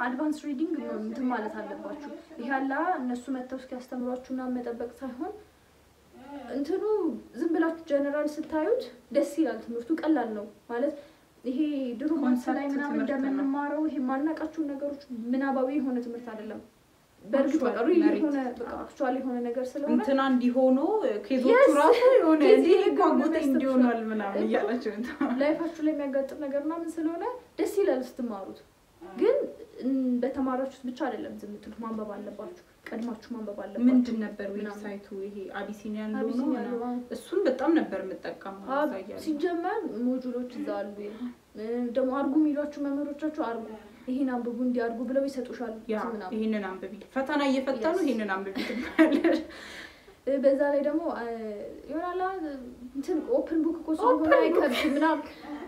አድቫንስ ሪዲንግ እንትን ማለት አለባችሁ። ይህ ያላ እነሱ መጥተው እስኪያስተምሯችሁና መጠበቅ ሳይሆን እንትኑ ዝም ብላችሁ ጀነራል ስታዩት ደስ ይላል። ትምህርቱ ቀላል ነው ማለት ይሄ ድሮ ማንስ ላይ ኮንሰፕት ምናምን ትምህርት ነው። እንደምንማረው ይሄ ማናቃቸውን ነገሮች ምናባዊ የሆነ ትምህርት አይደለም። በእርግጥ በቃ Actual ሪል መሬት። የሆነ በቃ አክቹዋል የሆነ ነገር ስለሆነ እንትና እንዲሆኑ ኬዞቹ Yes! ራሱ የሆነ ኬዝ እንዲህ የሆነ ጓጉቴ ነገር እንዲሆኗል ምናምን እኮ። እያላቸው ላይፋችሁ ላይ የሚያጋጥም ነገር ምናምን ስለሆነ ደስ ይላል ስትማሩት። ግን እም፣ በተማራችሁት ብቻ አይደለም ዝም የምትሉት፣ ማንበብ አለባችሁ። ቀድማችሁ ማንበብ አለባችሁ። ምንድን ነበር ምናምን። ዌብሳይቱ ይሄ አቢሲኒያ ያለው ነው አቢሲኒያ ምናምን? ያለው፣ አዎ። እሱን በጣም ነበር የምጠቀመው አብ- እዛ እያለሁ። ሲጀመር ሞጁሎች እዛ አሉ። እ፣ ደግሞ አርጉ የሚሏችሁ መምህሮቻችሁ አርጉ፣ ይሄን አንብቡ እንዲያርጉ ብለው ይሰጡሻል ያ ምናምን። ይህንን አንብቢ ፈተና እየፈተኑ Yes. ይህንን አንብቢ ትባያለሽ። እ፣ በዛ ላይ ደግሞ እ፣ ይሆናላ እንትን ኦፕን ቡክ እኮ ስለሆነ Open book. አይከብድም ምናምን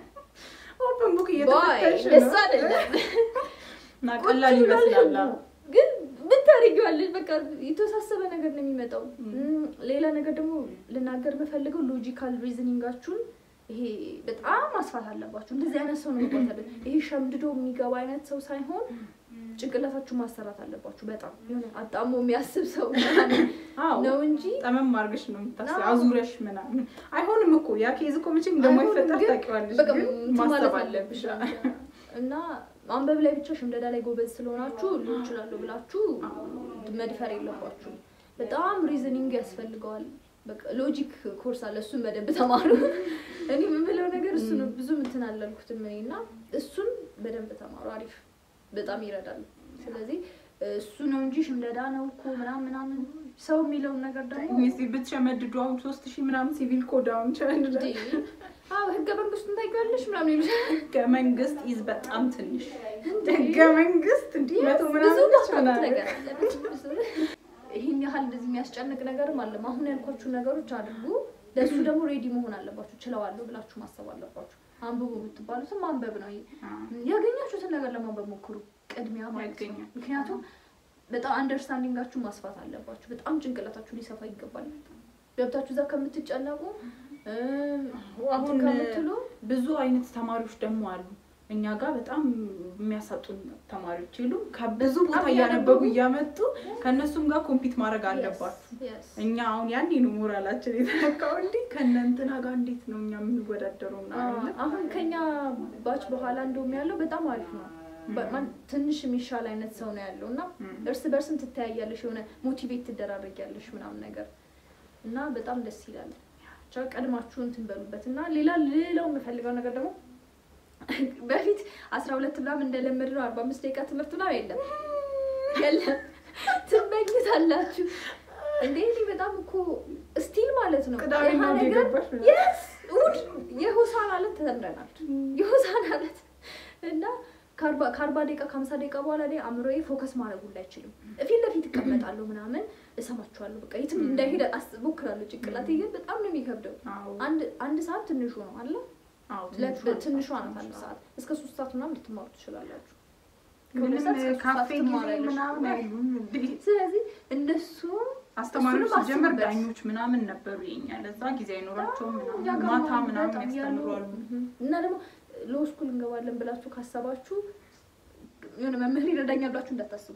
ኦፕን ቡክ ባይ እየተፈተሽ ደስ ነው አይደለም። እና ቁጭ ቀላል ብሏል ይመስላል። ህጉ። ግን ምን ታደርጊዋለሽ? በቃ የተወሳሰበ ነገር ነው የሚመጣው። ም። እም፣ ሌላ ነገር ደግሞ ልናገር የምፈልገው ሎጂካል ሪዝኒንጋችሁን ይሄ በጣም ማስፋት አለባችሁ። እንደዚህ አይነት ሰው ነው መግባት ያለበት። ይሄ ሸምድዶ የሚገባ አይነት ሰው ሳይሆን ጭንቅላታችሁ ማሰራት አለባችሁ። በጣም የሆነ አጣሞ የሚያስብ ሰው ምናምን አዎ ነው እንጂ ጠመም አድርገሽ ነው የምታስቢው፣ አዎ። አዙረሽ ምናምን አይሆንም እኮ ያ ኬዝ እኮ መቼም እንደማይፈጠር አይሆንም፣ ግን ታውቂዋለሽ፣ በቃ ግን እንትን ማሰብ ማለት አለብሽ። አለብሽ እና ማንበብ ላይ ብቻ ሽምደዳ ላይ ጎበዝ ስለሆናችሁ ሊሆን ይችላሉ ብላችሁ መድፈር የለባችሁም። በጣም ሪዝኒንግ ያስፈልገዋል። በቃ ሎጂክ ኮርስ አለ፣ እሱን በደንብ ተማሩ። እኔ የምለው ነገር እሱ ነው። ብዙ እንትን አላልኩትም እኔ እና እሱን በደንብ ተማሩ። አሪፍ በጣም ይረዳል። ስለዚህ እሱ ነው እንጂ ሽምደዳ ነው እኮ ምናምን ምናምን ሰው የሚለውን ነገር ደግሞ ሚስት ብትሸመድዱ አሁን ሶስት ሺህ ምናምን ሲቪል ኮድ አሁን ሸመድዳ እንዴ፣ አዎ ህገ መንግስቱን ታውቂዋለሽ ምናምን ይሉሻል። ህገ መንግስት ኢዝ በጣም ትንሽ ህገ መንግስት እንዲህ መቶ ብዙ ምናምን ነች ማስታወቅ ምናምን። ነገር አለ። ይህን ያህል እንደዚህ የሚያስጨንቅ ነገርም አለ። አሁን ያልኳችሁ ነገሮች አድርጉ። ለእሱ ደግሞ ሬዲ መሆን አለባችሁ። ችለዋለሁ ብላችሁ ማሰብ አለባችሁ። አንብቡ የምትባሉትም ማንበብ ነው። አዎ። ያገኛችሁትን ነገር ለማንበብ ሞክሩ፣ ቅድሚያ ማለት ነው። ያገኛል። ምክንያቱም በጣም አንደርስታንዲንጋችሁ ማስፋት አለባችሁ። በጣም ጭንቅላታችሁ ሊሰፋ ይገባል። ገብታችሁ እዛ ከምትጨነቁ እም፣ አሁን እንትን ከምትሉ ብዙ አይነት ተማሪዎች ደግሞ አሉ። እኛ ጋር በጣም የሚያሳጡን ተማሪዎች የሉ ከብዙ ቦታ በጣም እያነበቡ እያነበቡ እያመጡ ከእነሱም ጋር ኮምፒት ማድረግ አለባችሁ። Yes, yes። እኛ አሁን ያኔ ነው ሞራላችን የተነካው። እንዲህ ከእነ እንትና ጋር እንዴት ነው እኛ የምንወዳደረው? ምናምን አሁን ከኛ ባች በኋላ እንደውም ያለው በጣም አሪፍ ነው። በ- ማን- ትንሽ የሚሻል አይነት ሰው ነው ያለው እና ም። እርስ በርስም ትተያያለሽ፣ የሆነ ሞቲቬት ትደራረጊያለሽ ምናምን ነገር እና በጣም ደስ ይላል። ብቻ ቀድማችሁ እንትን በሉበት እና ሌላ ሌላው የምፈልገው ነገር ደግሞ በፊት አስራ ሁለት ምናምን እንደለመድ ነው አርባ አምስት ደቂቃ ትምህርት ነው የለም የለም ትመኝታላችሁ እንዴ እኔ በጣም እኮ ስቲል ማለት ነው ቅዳሜ ይሄ ነው ነገር የገባሽ ነው? የስ እሑድ የሆሳዕና ዕለት ተምረናል። የሆሳዕና ዕለት እና ከአርባ ከአርባ ደቂቃ ከሀምሳ ደቂቃ በኋላ ላይ አእምሮዬ ፎከስ ማድረግ ሁላ አይችልም። ፊት ለፊት እቀመጣለሁ ምናምን እሰማችኋለሁ። በቃ የትም እንዳይሄድ አስ- እሞክራለሁ። ጭንቅላቴ ግን በጣም ነው የሚከብደው። አዎ። አንድ አንድ ሰዓት ትንሹ ነው አለ አዎ፣ ለ- ትንሿ ትንሿ ናት። ናት። አንድ ሰዓት እስከ ሶስት ሰዓት ምናምን ልትማሩ ትችላላችሁ። ምንም ከሁለት ሰዓት እስከ ሶስት ካፌ ሰዓት ጊዜ ትማሪያለሽ። ምናምን አይሉም እንዴ? ስለዚህ እነሱ አስተማሪዎች እሱንም ሲጀመር አስቡበት። ዳኞች ምናምን ነበሩ የኛ ለዛ ጊዜ አይኖራቸውም ምናምን ያገባሉ ማታ ምናምን በጣም ያስተምሯሉ። ያሉ። እና ደግሞ ሎ ስኩል እንገባለን ብላችሁ ካሰባችሁ የሆነ መምህር ይረዳኛል ብላችሁ እንዳታስቡ።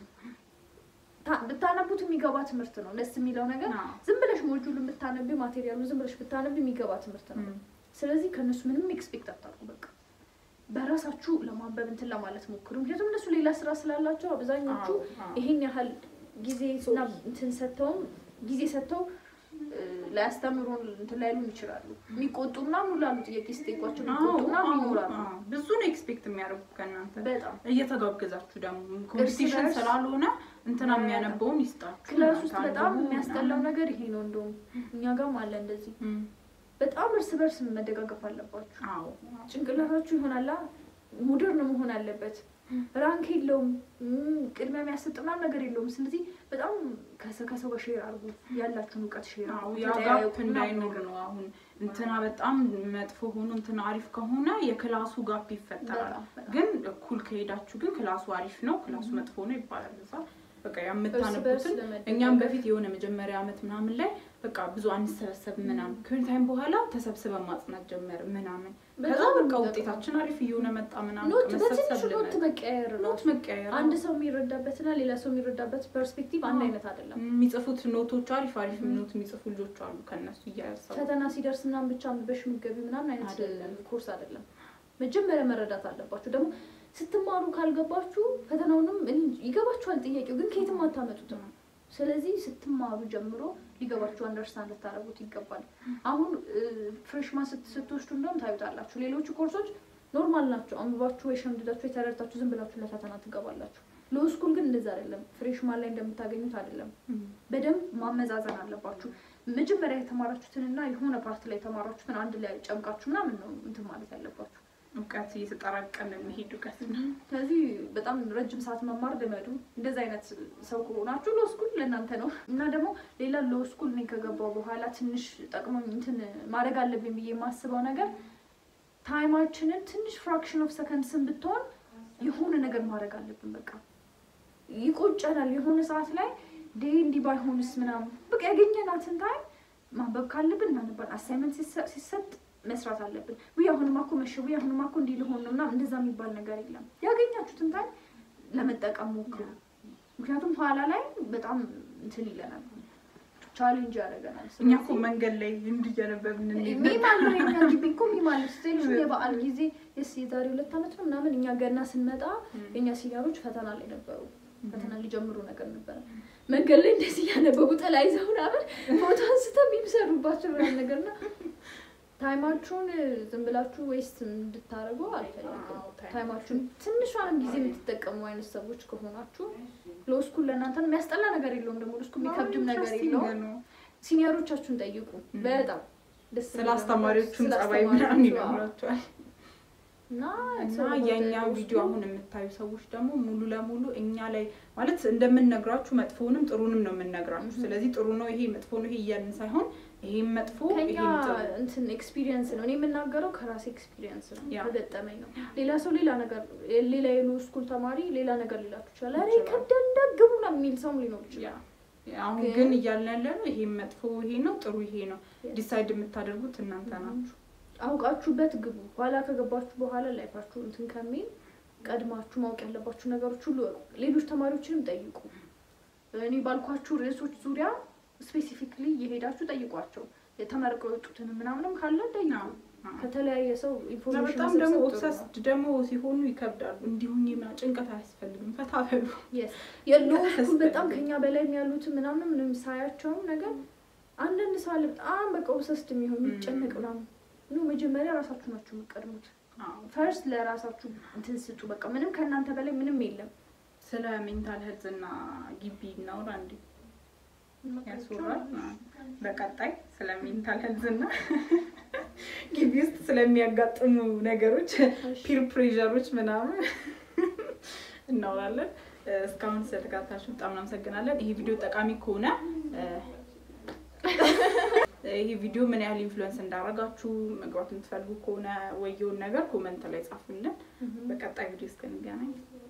ታ- ብታነቡት የሚገባ ትምህርት ነው። ደስ የሚለው ነገር አዎ። ዝም ብለሽ ሞጁሉን ብታነቢ ማቴሪያሉ ዝም ብለሽ ብታነቢ የሚገባ ትምህርት ነው። ም። ስለዚህ ከእነሱ ምንም ኤክስፔክት አታርጉ። በቃ በራሳችሁ ለማንበብ እንትን ለማለት ሞክሩ። ምክንያቱም እነሱ ሌላ ስራ ስላላቸው አብዛኞቹ አዎ፣ አዎ። ይሄን ያህል ጊዜ እና እንትን ሰጥተውም ጊዜ ሰጥተው እ፣ ላያስተምሩን እንትን ላይሉን ይችላሉ። የሚቆጡ ምናምን ሁሉ አሉ። ጥያቄ ስጠይቋቸው አዎ፣ የሚቆጡ ምናምን አዎ፣ ይኖራሉ። አዎ። ብዙ ነው ኤክስፔክት የሚያደርጉ ከእናንተ በጣም እየተጋገዛችሁ ደግሞ ኮምፒቲሽን በርስ ስላልሆነ እንትና የሚያነበውን ይስጣችሁ። ክላስ ውስጥ እናንተ በጣም አንብቡ የሚያስጠላው ምናምን። ነገር ይሄ ነው። እንደውም እኛ ጋርም አለ እንደዚህ። ም። በጣም እርስ በርስ መደጋገፍ አለባችሁ። አዎ ጭንቅላታችሁ ይሆናላ ሞደርን መሆን አለበት። ራንክ የለውም እም፣ ቅድሚያ የሚያሰጥ ምናምን ነገር የለውም። ስለዚህ በጣም ከሰ- ከሰው ጋር ሼር አድርጉ፣ ያላችሁን እውቀት ሼር አዎ አድርጉ፣ ያ ተጠያየቁ ጋፕ ምናምን እንዳይኖር ነገር። ነው። አሁን እንትና በጣም መጥፎ ሆኖ እንትና አሪፍ ከሆነ የክላሱ ጋፕ ይፈጠራል። በጣም በጣም። ግን እኩል ከሄዳችሁ ግን ክላሱ አሪፍ ነው፣ ክላሱ መጥፎ ነው ይባላል። እዛ በቃ እርስ በርስ የምታነቡትን ለመደጋገፍ። እኛም በፊት የሆነ መጀመሪያ ዓመት ምናምን ላይ በቃ ብዙ አንሰበሰብ ምናምን ከሆነ ታይም በኋላ ተሰብስበን ማጽናት ጀመር ምናምን ከዛ በጣም በቃ የሚጠቅመው። ውጤታችን አሪፍ እየሆነ መጣ ምናምን ኖት በቃ በትንሹ መሰብሰብ ኖት ልመድ መቀያየር ነው። ኖት መቀያየር አንድ ሰው የሚረዳበትና ሌላ ሰው የሚረዳበት ፐርስፔክቲቭ አንድ አዎ። አይነት አይደለም። የሚጽፉት ኖቶች አሪፍ አሪፍ ም። ኖት የሚጽፉ ልጆች አሉ ከእነሱ እያያሰቡ ፈተና ሲደርስ ምናምን ብቻ አንብበሽ የምትገቢ ምናምን አይነት አይደለም። ኮርስ አይደለም። መጀመሪያ መረዳት አለባችሁ። ደግሞ ስትማሩ ካልገባችሁ ፈተናውንም እኔ ይገባችኋል፣ ጥያቄው ግን ከየትም አታመጡትም። ስለዚህ ስትማሩ ጀምሮ ሊገባችሁ አንደርስታንድ ልታደርጉት ይገባል። አሁን ፍሬሽማን ስትወስዱ እንደውም ታዩታላችሁ። ሌሎቹ ኮርሶች ኖርማል ናቸው። አንብባችሁ ወይ ሸምድዳችሁ የተረድታችሁ ዝም ብላችሁ ለፈተና ትገባላችሁ። ሎ ስኩል ግን እንደዛ አይደለም። ፍሬሽማን ላይ እንደምታገኙት አይደለም። በደንብ ማመዛዘን አለባችሁ። መጀመሪያ የተማራችሁትንና የሆነ ፓርት ላይ የተማራችሁትን አንድ ላይ ጨምቃችሁ ምናምን ነው እንትን ማለት ያለባችሁ። እውቀት እየተጠራቀመ የሚሄድ እውቀት ነው። ስለዚህ በጣም ረጅም ሰዓት መማር ልመዱ። እንደዚህ አይነት ሰው ከሆናችሁ ሎ ስኩል ለእናንተ ነው። እና ደግሞ ሌላ ሎ ስኩል እኔ ከገባው በኋላ ትንሽ ጠቅሞኝ እንትን ማድረግ አለብኝ ብዬ የማስበው ነገር ታይማችንን ትንሽ ፍራክሽን ኦፍ ሰከንድስን ብትሆን የሆነ ነገር ማድረግ አለብን። በቃ ይቆጨናል የሆነ ሰዓት ላይ ዴ እንዲህ ባይሆንስ ምናምን በቃ ያገኘናትን ታይም ማንበብ ካለብን እናነባለን። አሳይመንት ሲሰጥ መስራት አለብን። ውይ አሁንማ እኮ መሸ፣ ውይ አሁንማ እኮ እንዲህ ልሆን ነው ምናምን እንደዛ የሚባል ነገር የለም። ያገኛችሁትን ታይም ለመጠቀም ሞክሩ። ምክንያቱም ኋላ ላይ በጣም እንትን ይለናል፣ ቻሌንጅ ያደርገናል። እኛ እኮ መንገድ ላይ እንዲህ እያነበብን እንሄድ ነበር። ሚም አለው የኛ ግቢ እኮ ሚም አለ ስትሄድ የበዓል ጊዜ የስ የዛሬ ሁለት ዓመት ነው ምናምን እኛ ገና ስንመጣ የእኛ ሲኒየሮች ፈተና ላይ ነበሩ። ፈተና ሊጀምሩ ነገር ነበረ። መንገድ ላይ እንደዚህ እያነበቡ ጥላ ይዘው ምናምን ፎቶ አንስተው የሚሰሩባቸው ምናምን ነገርና ታይማችሁን ዝም ብላችሁ ዌስት እንድታደርጉ አልፈልግም። አዎ፣ ታይም። ታይማችሁን ትንሿንም ጊዜ የምትጠቀሙ አይነት ሰዎች ከሆናችሁ ሎ ስኩል ለእናንተ ነው። የሚያስጠላ ነገር የለውም። ደግሞ ሎ ስኩል የሚከብድም ነገር ኢንትረስቲንግ የለውም። ነው። ሲኒየሮቻችሁን ጠይቁ። ም። በጣም ደስ ስለ የሚል አስተማሪዎቹም ስለ ጸባይ ምናምን አስተማሪዎቹ፣ አዎ። ይነግራቸዋል። እና እና የእኛ ቪዲዮ አሁን የምታዩ ሰዎች ደግሞ ሙሉ ለሙሉ እኛ ላይ ማለት እንደምንነግራችሁ መጥፎውንም ጥሩንም ነው የምንነግራችሁ። Mhm. ስለዚህ ጥሩ ነው ይሄ መጥፎ ነው ይሄ እያልን ሳይሆን ይሄም መጥፎ ከኛ ይሄም ጥሩ እንትን ኤክስፒሪየንስ ነው። እኔ የምናገረው ከራሴ ኤክስፒሪየንስ ነው፣ ያ። ከገጠመኝ ነው። ሌላ ሰው ሌላ ነገር ሌላ የሎ ስኩል ተማሪ ሌላ ነገር ሊላችሁ ይችላል። ኧረ ይችላል። ከብደን ደግሙ ነው የሚል ሰውም ሊኖር ያ ይችላል። አሁን ግን- ግን እያልን ያለ ነው ይሄም መጥፎ ይሄ ነው ጥሩ ይሄ ነው Yes. ዲሳይድ የምታደርጉት እናንተ Mhm. ናችሁ። አውቃችሁበት ግቡ። ኋላ ከገባችሁ በኋላ ላይፋችሁ እንትን ከሚል ቀድማችሁ ማወቅ ያለባችሁ ነገሮች ሁሉ እወቁ። ሌሎች ተማሪዎችንም ጠይቁ። እኔ ባልኳችሁ ርዕሶች ዙሪያ ስፔሲፊክሊ የሄዳችሁ ጠይቋቸው። የተመርቀው የወጡትን ምናምንም ካለ ጠይቁ። አዎ፣ አዎ። ከተለያየ ሰው እና ኢንፎርሜሽን በጣም ደግሞ መሰብሰብ ጥሩ ነው። ኦብሰስድ ደግሞ ሲሆኑ ይከብዳሉ። እንዲሁኝ ጭንቀት አያስፈልግም። ፈታ በሉ። Yes. የሎ ስኩል አያስፈልግም። በጣም ከኛ በላይ ያሉትን ምናምን ምንም ሳያቸውም ነገር አንዳንድ ሰው አለ በጣም በቃ ኦብሰስድ የሚሆኑ Mm. ይጨነቅ ምናምን ኖ መጀመሪያ ራሳችሁ ናችሁ የምትቀድሙት። አዎ። ፈርስት ለራሳችሁ እንትን ስጡ። በቃ ምንም ከእናንተ በላይ ምንም የለም። ስለ ሜንታል ሄልዝ እና ግቢ እናውራ እንዴ? ያስወራል። አዎ። በቀጣይ ስለ ሜንታል ሄልዝ እና ግቢ ውስጥ ስለሚያጋጥሙ ነገሮች ፒር ፕሬዠሮች ምናምን እናወራለን። እስካሁን ስለተከታተላችሁ በጣም እናመሰግናለን። ይሄ ቪዲዮ ጠቃሚ ከሆነ እ፣ ይሄ ቪዲዮ ምን ያህል ኢንፍሉዌንስ እንዳደረጋችሁ መግባት የምትፈልጉ ከሆነ ወየውን ነገር ኮመንት ላይ ጻፉልን። በቀጣይ ቪዲዮ እስክንገናኝ